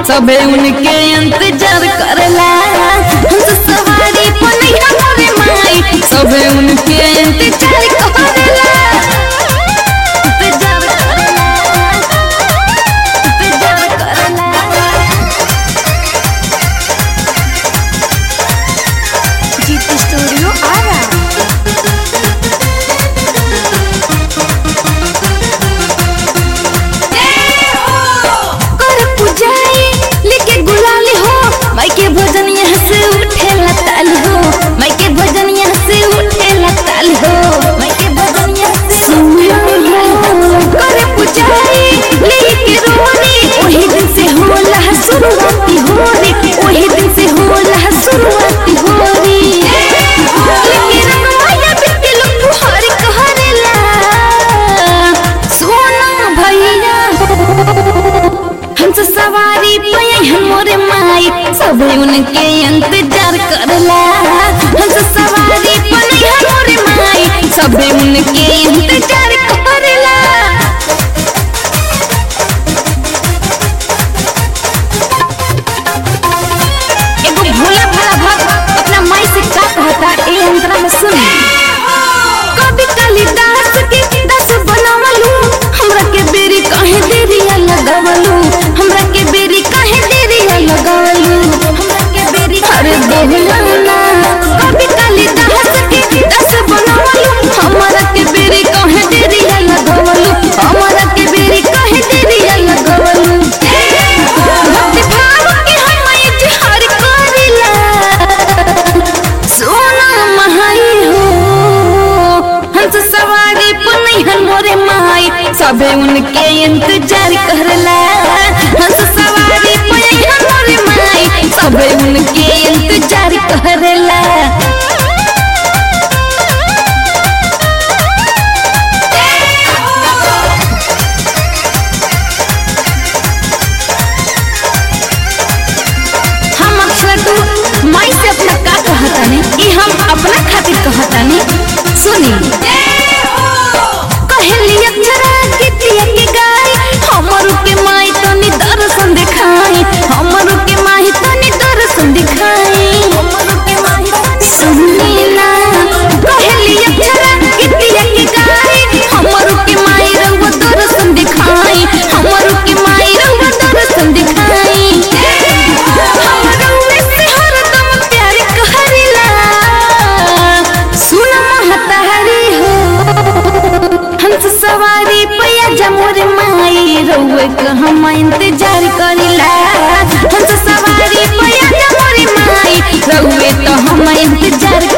सबे उनके इंतजार करेला हंस सवारी पनैया मोरे माई सबे उनके इंतजार करेला इंतजार करेला इंतजार करेला जीत स्टूडियो आरा कर पुजाई लेके गुलाल हो माई के भजन यहाँ से उठे लताल हो माई के भजन यहाँ से उठे लताल हो माई के भजन यहाँ से सुनिया हो कर पुजाई लेके रोनी वही दिन से होला शुरुआती होरी वही दिन से होला शुरुआती होरी लेके रंग माया बिट्टी लोग फुहारी कहरेला सोना भैया हंस सवारी पे मोरे माई सब उनके इंतजार करला हंस सवारी पे मोरे माई सब उनके इंतजार करला एगो भोला भाला भक्त अपना माई से का कहता ए अंतरा में सुन कभी कालिदास के दस बनावलू हमरा के बेरी काहे देरी लगावलू हमरा के बेरी काहे देरी लगावलू हमरा के बेरी अरे बोलना कभी कालिदास के दस बनावलू हमरा के बेरी काहे देरी लगावलू हमरा के बेरी काहे देरी लगावलू भक्ति भाव के हम इजहार करिला सोना महाई हो हंस सवारी पुनैहन मोरे माई सबे उनके इंतजार करला हंस सवारी पुनैहन मोरे माई सबे उनके इंतजार करला हम अक्सर तू माई से अपना का कहतानी ई हम अपना खातिर कहतानी सुनी कहली अक्षरा कितिया के गाय हमरू के माई तनी दर्शन दिखाई हमरू के माई तनी दर्शन दिखाई हमरू के माई सुनी ना कहली अक्षरा कितिया के गाय हमरू के माई रंग दर्शन दिखाई हमरू के माई रंग दर्शन दिखाई हमरू में से हरदम प्यार कहरिला सुन महतारी हो हंस सवारी पैया जमोर माई रउए क हम इंतजार करिला हंस सवारी पैया जमोर माई रउए तो हम इंतजार